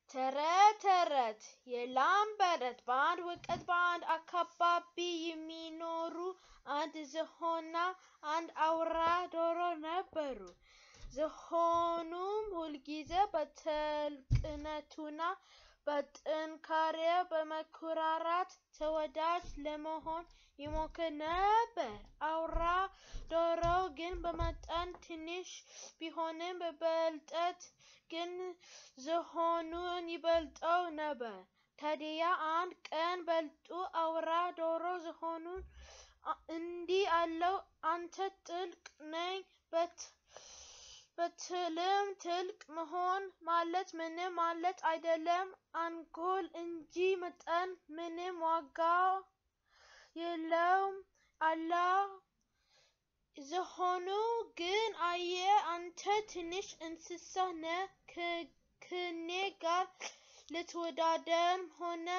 ተረት ተረት የላም በረት በአንድ ወቅት በአንድ አካባቢ የሚኖሩ አንድ ዝሆንና አንድ አውራ ዶሮ ነበሩ። ዝሆኑም ሁልጊዜ በትልቅነቱና በጥንካሬው በመኩራራት ተወዳጅ ለመሆን ይሞክር ነበር። አውራ ዶሮው ግን በመጠን ትንሽ ቢሆንም በብልጠት ግን ዝሆኑን ይበልጠው ነበር። ታዲያ አንድ ቀን ብልጡ አውራ ዶሮ ዝሆኑን እንዲህ አለው፣ አንተ ትልቅ ነኝ ብትልም ትልቅ መሆን ማለት ምንም ማለት አይደለም፣ አንጎል እንጂ መጠን ምንም ዋጋ የለውም አለው። ዝሆኑ ግን አየህ፣ አንተ ትንሽ እንስሳ ነህ፣ ከእኔ ጋር ልትወዳደርም ሆነ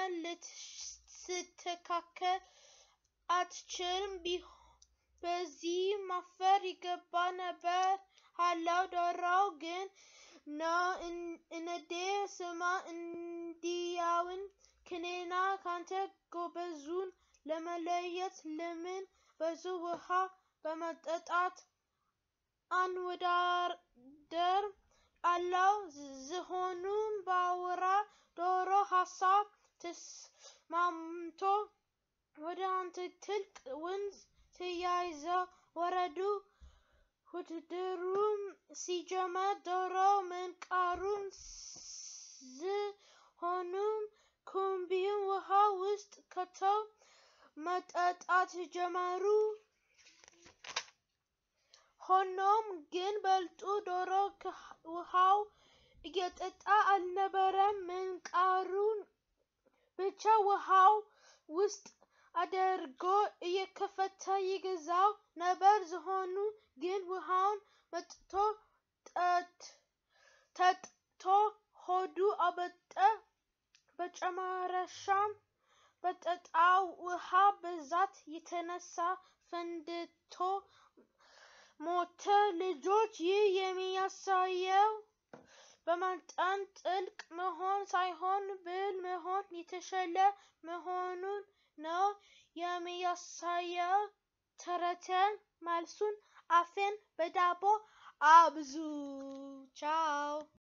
ልትስተካከል አትችልም፣ በዚህ ማፈር ይገባ ነበር አለው። ዶሮው ግን ነው እንዴ? ስማ፣ እንዲያውን ከእኔና ካንተ ጎበዙን ለመለየት ለምን ብዙ ውሃ በመጠጣት አንወዳደር አለው። ዝሆኑም በአውራ ዶሮ ሀሳብ ተስማምቶ ወደ አንድ ትልቅ ወንዝ ተያይዘው ወረዱ። ውድድሩም ሲጀመር ዶሮው ምንቃሩን ዝሆኑም ኩምቢውን ውሃ ውስጥ ከተው መጠጣት ጀመሩ። ሆኖም ግን ብልጡ ዶሮ ውሃው እየጠጣ አልነበረም። ምንቃሩን ብቻ ውሃው ውስጥ አድርጎ እየከፈተ ይገዛው ነበር። ዝሆኑ ግን ውሃውን መጥቶ ጠጥቶ ሆዱ አበጠ። በመጨረሻም በጠጣው ውሃ ብዛት የተነሳ ፈንድቶ ሞተ። ልጆች፣ ይህ የሚያሳየው በመጠን ጥልቅ መሆን ሳይሆን ብልህ መሆን የተሻለ መሆኑን ነው የሚያሳየው። ተረትን መልሱን አፌን በዳቦ አብዙ። ቻው